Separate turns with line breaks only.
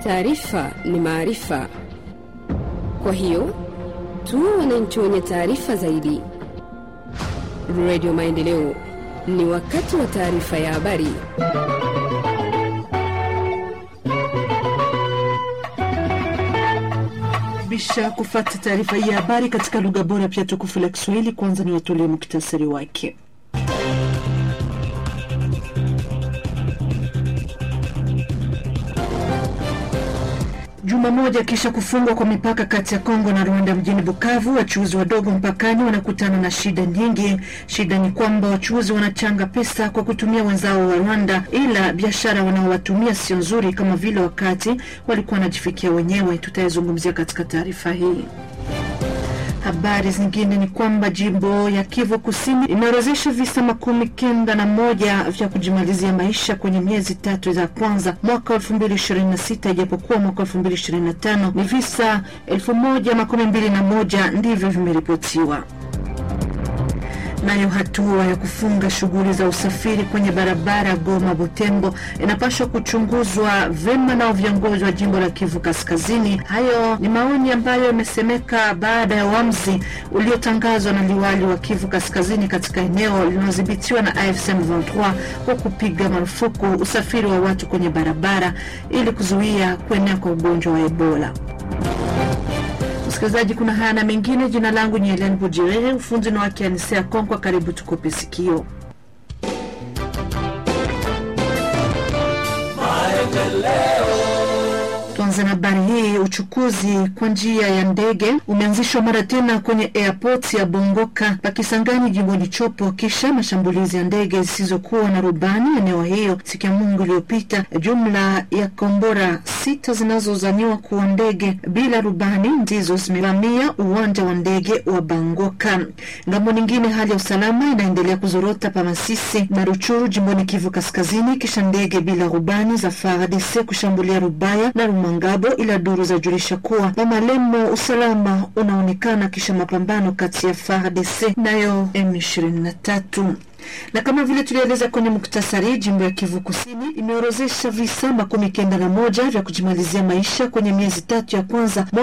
Taarifa ni maarifa, kwa hiyo tuwe wananchi wenye taarifa zaidi. Radio Maendeleo, ni wakati wa taarifa ya habari.
bisha kufata taarifa hii ya habari katika lugha bora pia tukufu la Kiswahili. Kwanza ni watolee muktasari wake. Juma moja kisha kufungwa kwa mipaka kati ya Kongo na Rwanda mjini Bukavu, wachuuzi wadogo mpakani wanakutana na shida nyingi. Shida ni kwamba wachuuzi wanachanga pesa kwa kutumia wenzao wa Rwanda, ila biashara wanaowatumia sio nzuri kama vile wakati walikuwa wanajifikia wenyewe. Tutayazungumzia katika taarifa hii. Habari zingine ni kwamba jimbo ya Kivu Kusini imeorozesha visa makumi kenda na moja vya kujimalizia maisha kwenye miezi tatu za kwanza mwaka elfu mbili ishirini na sita ijapokuwa mwaka elfu mbili ishirini na tano ni visa elfu moja makumi mbili na moja ndivyo vimeripotiwa. Nayo hatua ya kufunga shughuli za usafiri kwenye barabara Goma Butembo inapaswa kuchunguzwa vema nao viongozi wa jimbo la Kivu Kaskazini. Hayo ni maoni ambayo yamesemeka baada ya uamuzi uliotangazwa na liwali wa Kivu Kaskazini katika eneo linalodhibitiwa na AFC M23 kwa kupiga marufuku usafiri wa watu kwenye barabara ili kuzuia kuenea kwa ugonjwa wa Ebola. Msikilizaji, kuna haya na mengine. Jina langu ni Helen Bujirehe, ufunzi na wake Anisea Konkwa. Karibu tukope sikio. Tuanze na habari hii. Uchukuzi kwa njia ya ndege umeanzishwa mara tena kwenye airport ya Bongoka Pakisangani, jimboni Chopo, kisha mashambulizi ya ndege zisizokuwa na rubani eneo hiyo siku ya Mungu iliyopita. Jumla ya kombora sita zinazozaniwa kuwa ndege bila rubani ndizo zimevamia uwanja wa ndege wa Bangoka. Ngambo nyingine, hali ya usalama inaendelea kuzorota pa Masisi na Ruchuru, jimboni Kivu Kaskazini, kisha ndege bila rubani za FARDC kushambulia Rubaya na Rumangabo, ila duru zajulisha kuwa Mamalemo usalama unaonekana kisha mapambano kati ya FARDC nayo M23 na kama vile tulieleza kwenye muktasari, jimbo ya Kivu Kusini imeorozesha visa makumi kenda na moja vya kujimalizia maisha kwenye miezi tatu ya kwanza